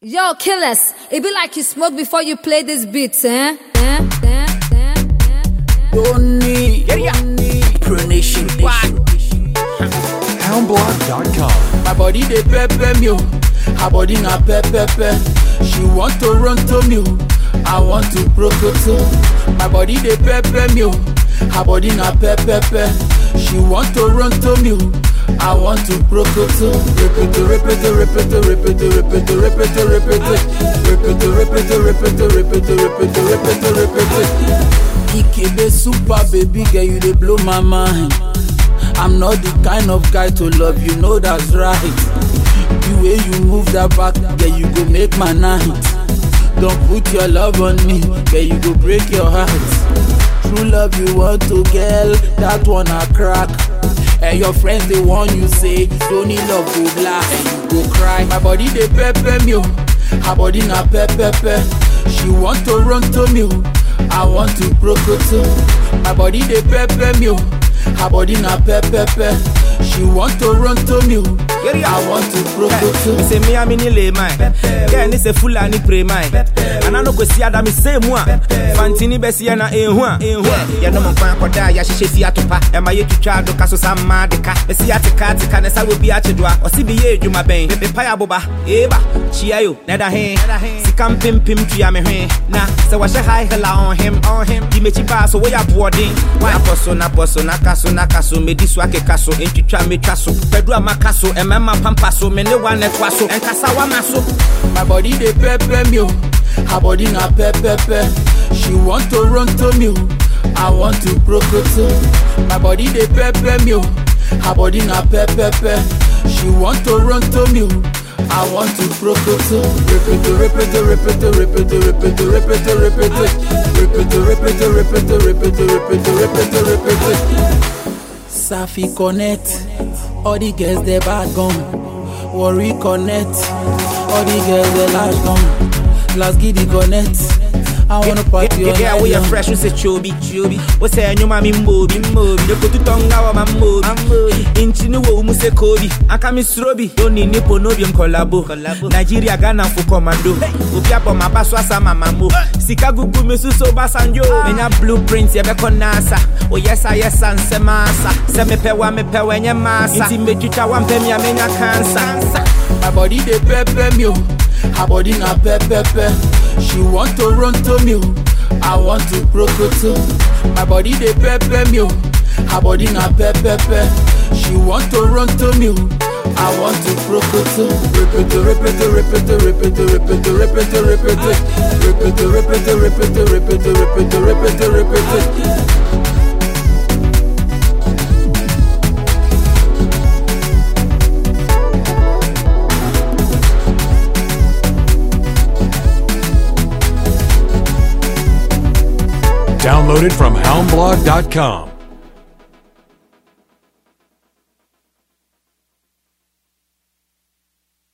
Yo, killers, it be like you smoke before you play this beat, eh? eh? eh? eh? eh? Don't need, pronation. Houndblog.com. My body they pepper me, oh. her body na pepper. She want to run to me, oh. I want to prokoto. My body they pepper me, oh. her body na pepper. She want to run to me, oh. I want to prokoto. Repeat, repeat, repeat, repeat, repeat, repeat, repeat, repeat, repeat, repeat, repeat, repeat, repeat, repeat. Ikebe super baby girl, you dey blow my mind. I'm not the kind of guy to love you, know that's right. The way you move that back, girl, you go make my night. Don't put your love on me, girl, you go break your heart. True love you want to, girl, that one a crack. And your friends they want you say, don't need love go black, and you go cry. My body they pepper me, oh. her body na pepper. She want to run to me, oh. I want to prokoto. My body they pepper me, oh. her body na pepper. She want to run to me, oh. I want to prokoto. Me say me a me ni lay mine. Girl ni say full ani pray mine. And I no go see ada me say mu a. Fantini be si na ehu a. Ya no mo kwan koda ya hyehyɛ si atopa. E ma ye twitwa do ka so sa ma de ka. E si atika atika ne sa we bi achedo a. O si bi ye edwuma bɛn. Me pa ya boba. Eba. Chia yo. Na da he. Sika mpempem tua me hwe. Na sɛ wɔhyɛ high hela on him on him. Di mechi ba so we ya boarding. Na boso na boso na kaso na kaso me di so akeka so. Entwitwa me twa so. Pedu amaka so. Ɛmɛma pampa so. Me ne wa ne toa so. Ɛnkasa wa ma so. My body they pepper me, oh. her body na pepper. She want to run to me, oh. I want to prokoto. My body they pepper me, oh. her body na pepper. She want to run to me, oh. I want to prokoto. Repeat, repeat, repeat, repeat, repeat, repeat, repeat, repeat, repeat, repeat, repeat, repeat, repeat, repeat. Safi connect, all the girls they bad gone. Worry connect, all the girls they large gone. Last giddy connect, I wanna party all Yeah, night we are long. fresh, we say chobi, chobi. We say nyuma mi mbobi, mbobi. Yo kutu tonga wa ma mbobi, mbobi. Inchi ni wo umu se kobi. Aka mi srobi. Doni nipo nobi mkolabo. Nigeria, Ghana fu commando. Obi abo mabaso asa mamamo. Sika gugu mi suso basanjo. Menya blueprints yebe konasa. O yesa yesa nsemasa. Se me pewa me pewa nye masa. Inti me chicha wa mpe mi amenya cancer. My body they pepper me, oh. her body na pepper. She want to run to me, oh. I want to prokoto. My body they pepper me, oh. her body na pepper. She want to run to me, oh. I want to prokoto. Repeat, repeat, repeat, repeat, repeat, repeat, repeat, repeat, repeat, repeat, repeat, repeat, repeat, repeat. Downloaded from houndblog.com.